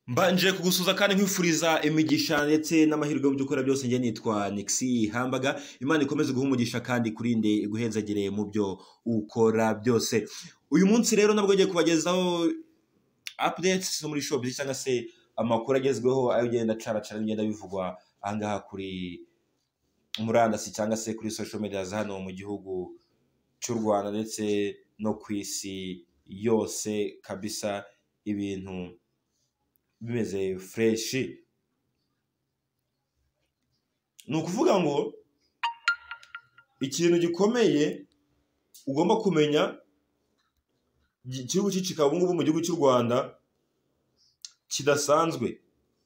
Mbanje kugusuza kandi nkwifuriza imigisha ndetse n'amahirwe mu byo ukora byose njye nitwa Nixi Hambaga Imana ikomeze guha umugisha kandi ikurinde iguhezagire mu byo ukora byose uyu munsi rero nabwo ngiye kubagezaho updates zo muri shop cyangwa se amakuru agezweho ayo ugenda acaracara bigenda bivugwa ahangaha kuri murandasi cyangwa se kuri social media za hano mu gihugu cy'u Rwanda ndetse no ku isi yose kabisa ibintu bimeze fureshi ni ukuvuga ngo ikintu gikomeye ugomba kumenya gi- igihugu cyicika ubu ngubu mu gihugu cy'u rwanda kidasanzwe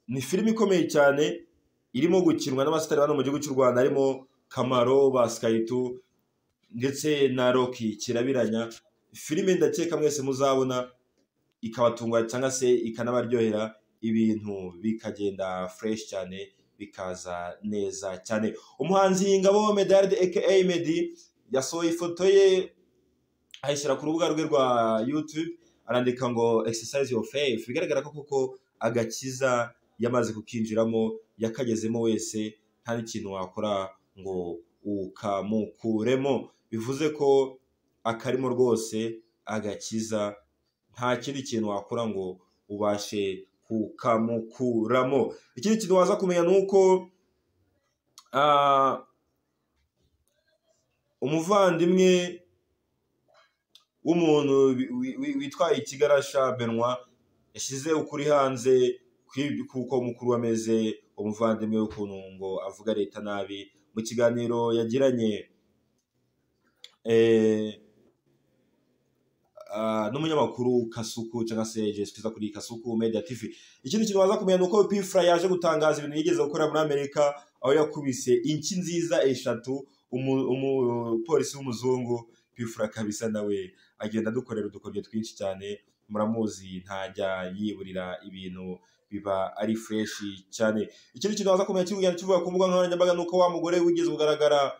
ni filime ikomeye cyane irimo gukinwa n'abasitari bano mu gihugu cy'u rwanda harimo kamaro basikaritu ndetse na roki kirabiranya filime ndakeka mwese muzabona ikabatunga cyangwa se ikanabaryohera ibintu bikagenda fureshi cyane bikaza neza cyane umuhanzi y'ingabo medaride aka medi yasohoye ifoto ye ayishyira ku rubuga rwe rwa yutube arandika ngo exercise your faith bigaragara ko koko agakiza yamaze kukinjiramo yakagezemo wese nta n'ikintu wakora ngo ukamukuremo bivuze ko akarimo rwose agakiza nta kindi kintu wakora ngo ubashe kukamukuramo ikindi kintu waza kumenya ni uko ah, umuvandimwe w'umuntu wi- wi- wi- witwaye ikigarasha benwa yashyize ukuri hanze kw'ibyo- kuko mukuru wameze umuvandimwe we ukuntu ngo avuga leta nabi mu kiganiro yagiranye eh, ah, n'umunyamakuru Kasuku cyangwa se Jesse Twiza kuri Kasuku Media TV. Ikindi kintu waza kumenya ni uko Pfla yaje gutangaza ibintu yigeze gukora muri Amerika aho yakubise inki nziza eshatu umu- umupolisi w'umuzungu Pfla kabisa nawe agenda adukorera udukoryo twinshi cyane muramuzi ntajya yiburira ibintu biba ari freshi cyane ikindi kintu waza kumenya kigenda kivuga ku mbuga nkoranyambaga ni uko wa mugore wigeze kugaragara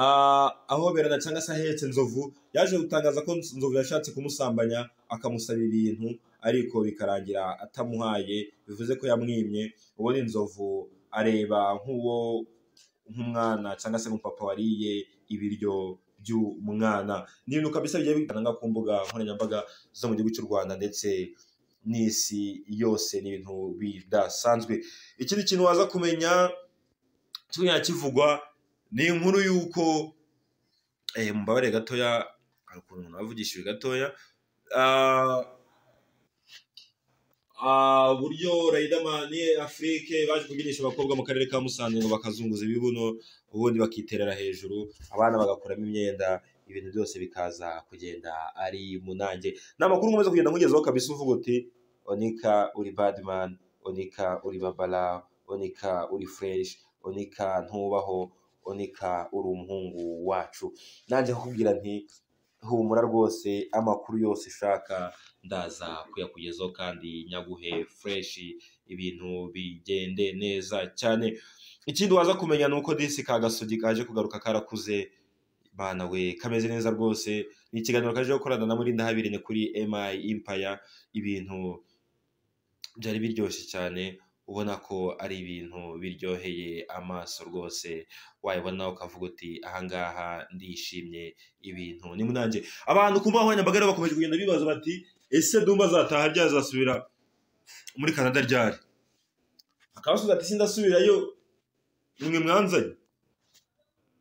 Ah, ahoberana cyangwa se ahetse nzovu yaje gutangaza ko nzovu yashatse kumusambanya akamusaba ibintu ariko bikarangira atamuhaye bivuze ko yamwimye ubundi inzovu areba nk'uwo nk'umwana cyangwa se nk'umupapa wariye ibiryo by'umwana ni ibintu kabisa bigiye bigaragara ku mbuga nkoranyambaga zo mu gihugu cy'u rwanda ndetse n'isi yose ni ibintu bidasanzwe ikindi kintu waza kumenya kimwe kivugwa ni inkuru y'uko eh, mumbabarire gatoya hari ukuntu umuntu avugishijwe gatoya ah, ah, uburyo Riderman Afrique baje kubyunisha abakobwa mu karere ka Musanze ngo bakazunguza ibibuno ubundi bakiterera hejuru abana bagakuramo imyenda ibintu byose bikaza kugenda ari munange ni amakuru nkomeza kugenda nkugezaho kabisa uvuga uti onika uri badman onika uri babara onika uri fresh onika ntubaho onika uri umuhungu wacu nanjye kukubwira nti humura rwose amakuru yose ushaka ndaza kuyakugezaho kandi nyaguhe fureshi ibintu bigende neza cyane ikindi waza kumenya ni uko disi ka gasogi kaje kugaruka karakuze mana we kameze neza rwose ni ikiganiro kaje gukorana na muri ndahabirine kuri emayi impaya ibintu byari biryoshye cyane ubona ko ari ibintu biryoheye amaso rwose wayibona ukavuga uti ahangaha ndishimye ibintu ni munange abantu ku mbuga nkoranyambaga rero bakomeje kugenda bibaza bati ese dumba azataha ryazasubira muri canada ryari akabasubiza ati sindasubirayo mwe mwanzanye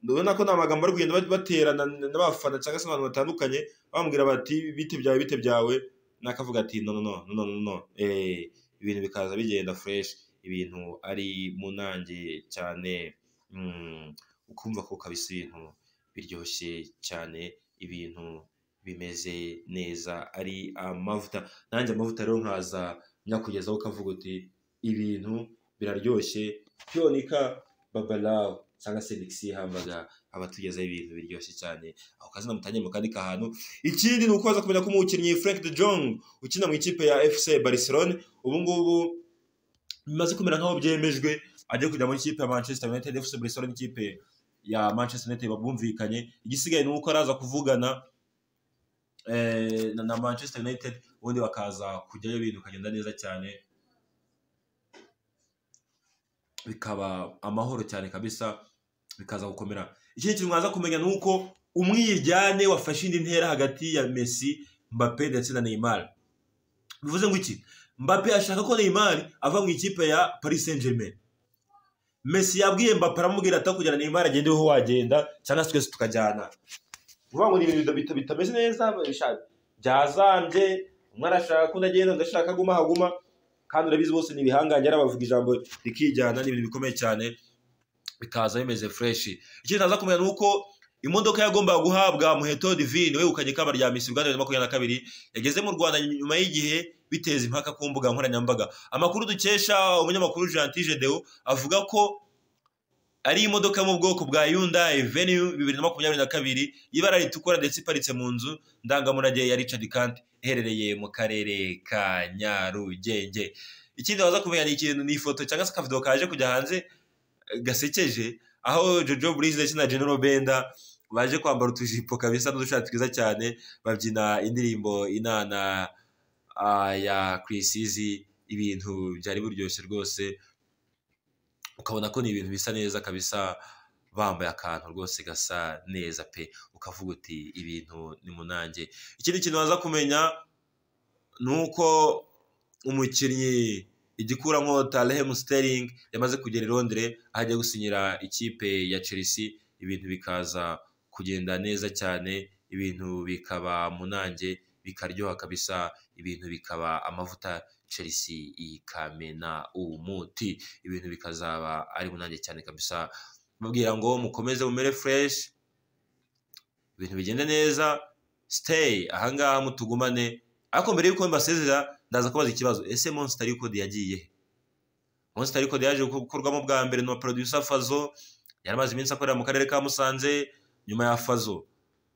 ndabona ko ni amagambo ari kugenda bat- baterana n'abafana cyangwa se abantu batandukanye bamubwira bati bite byawe bite byawe nakavuga ati no no no no no no no eh ibintu bikaza bigenda fresh ibintu ari munange cyane mm, ukumva ko kabisa ibintu biryoshye cyane ibintu bimeze neza ari amavuta nanjye amavuta rero nkaza nyakugezaho ukavuga uti ibintu biraryoshye pyonika babalawo cyangwa se nixi hambaga abatugezaho ibintu biryoshye cyane aho kazina mutangiye mu kandi kahantu ikindi ni ukubaza kumenya ko umukinnyi Frank de Jong ukina mu ikipe ya FC Barcelona ubu ngubu bimaze kumera nk'aho byemejwe agiye kujya muri ikipe ya Manchester United FC Barcelona ikipe ya Manchester United bumvikanye igisigaye ni uko araza kuvugana eh, na- na manchester united ubundi bakaza kujyayo ibintu bikagenda neza cyane bikaba amahoro cyane kabisa bikaza gukomera ikindi kintu mwaza kumenya ni uko umwiryane wafashe indi ntera hagati ya messi mbappe ndetse na neymar bivuze ngo iki mbappe ashaka ko neymar ava mu ikipe ya paris saint germain messi yabwiye mbappe aramubwira atakujyana neymar agende wowe wagenda cyangwa se twese tukajyana vuba ngo ni ibintu bita- bitameze neza bisha- byazambye umwe arashaka ko ndagenda undi ashaka aguma haguma kandi urabizi bose ni ibihangange ari abavuga ijambo rikijyana ni ibintu bikomeye cyane bikaza bimeze fureshi ikindi naza kumenya ni uko imodoka yagombaga guhabwa muheto divine wegukanye ikamba rya misi uganda bibiri na makumyabiri na kabiri yageze mu rwanda nyuma y'igihe biteza impaka ku mbuga nkoranyambaga amakuru dukesha umunyamakuru jantije deo avuga ko ari imodoka yo mu bwoko bwa Hyundai Venue bibiri na makumyabiri na kabiri y'ibara ritukura ndetse iparitse mu nzu ndangamurage ya Richard Kanti iherereye mu karere ka Nyarugenge ikindi waza kumenya ni ikintu ni ifoto cyangwa se akavido kaje kujya hanze eh, gasekeje aho Jojo Breeze ndetse na General Benda baje kwambara utujipo kabisa n'udushati twiza cyane babyina indirimbo inana ah, ya Chris Easy ibintu byari buryoshye rwose ukabona ko ni ibintu bisa neza kabisa bambaye akantu rwose gasa neza pe ukavuga uti ibintu ni munange ikindi kintu waza kumenya ni uko umukinnyi igikuramo Tarem Sterling yamaze kugera i Londres aho agiye gusinyira ikipe ya Chelsea ibintu bikaza kugenda neza cyane ibintu bikaba munange bikaryoha kabisa ibintu bikaba amavuta Chelsea ikamena umuti ibintu bikazaba ari munange cyane kabisa mbabwira ngo mukomeze mumere fresh ibintu bigende neza stay ahangaha mutugumane ariko mbere y'uko mbasezera ndaza kubaza ikibazo ese monster record yagiye he monster record yaje gukorwamo bwa mbere na producer fazo yari amaze iminsi akorera mu karere ka musanze nyuma ya fazo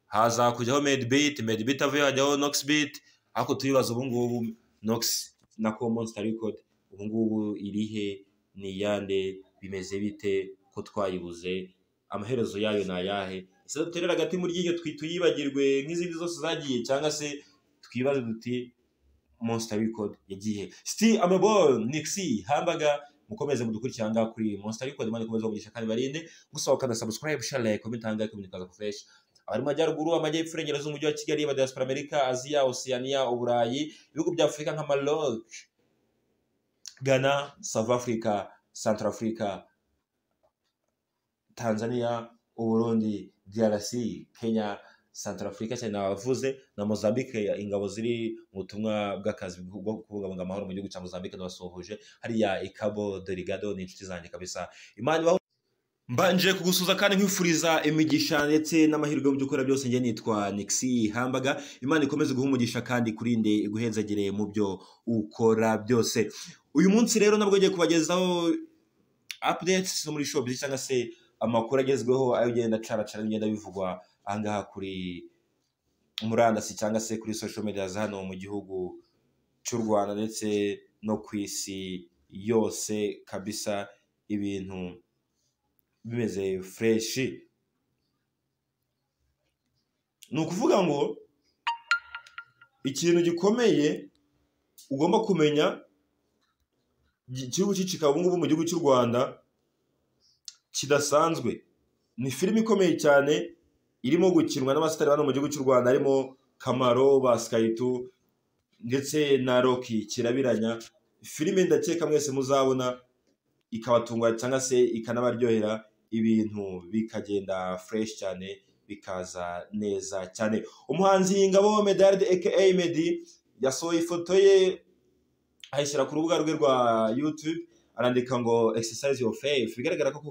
haza kujyaho medbit medbit avuye hajyaho noxbit ariko tubibaza ubu ngubu nox nako monster record ubu ngubu irihe ni iyande bimeze bite ko twayibuze amaherezo yayo ni ayahe ese duterera agati muri ry'iryo twi- tuyibagirwe nk'izindi zose zagiye cyangwa se twibaze duti Monster Record yagiye Still Amabon Nixi Hamburger mukomeze mudukurikira ngaha kuri Monster Record imana ikomeze kugisha kandi barinde gusa ukanda subscribe share like comment hanga kumunikaza ku fresh abari mu majyaruguru amajyepfo irengero z'umujyi wa Kigali ba diaspora America Asia Oceania Uburayi ibihugu bya Afurika nka Maroc Ghana South Africa Central Africa Tanzania Uburundi DRC Kenya Central Africa cyane nabavuze na Mozambique ya- ingabo ziri mu butumwa bw'akazi bwo kubungabunga amahoro mu gihugu cya Mozambique nabasuhuje hariya Icabo Delgado ni inshuti zanjye kabisa Imana ibaho Mbanje kugusuza kandi nkwifuriza imigisha ndetse n'amahirwe mu by'ukora byose njye nitwa Nixi Hambaga Imana ikomeze guha umugisha kandi ikurinde iguhezagire mu byo ukora byose uyu munsi rero nabwo ngiye kubagezaho updates zo muri shop cyangwa se amakuru agezweho ayo genda caracara n'igenda bivugwa ahangaha kuri murandasi cyangwa se kuri social media za hano mu gihugu cy'u rwanda ndetse no ku isi yose kabisa ibintu bimeze fureshi ni ukuvuga ngo ikintu gikomeye ugomba kumenya gi- kiri gucicika ubu ngubu mu gihugu cy'u rwanda kidasanzwe ni filime ikomeye cyane irimo gukinwa n'abasitari bano mu gihugu cy'u rwanda harimo kamaro basikaritu ndetse na roki kirabiranya filime ndakeka mwese muzabona ikabatunga cyangwa se ikanabaryohera ibintu bikagenda fureshi cyane bikaza neza cyane umuhanzi ingabo medaride aka medi yasohoye ifoto ye ayishyira ku rubuga rwe rwa yutube arandika ngo exercise your faith bigaragara ko koko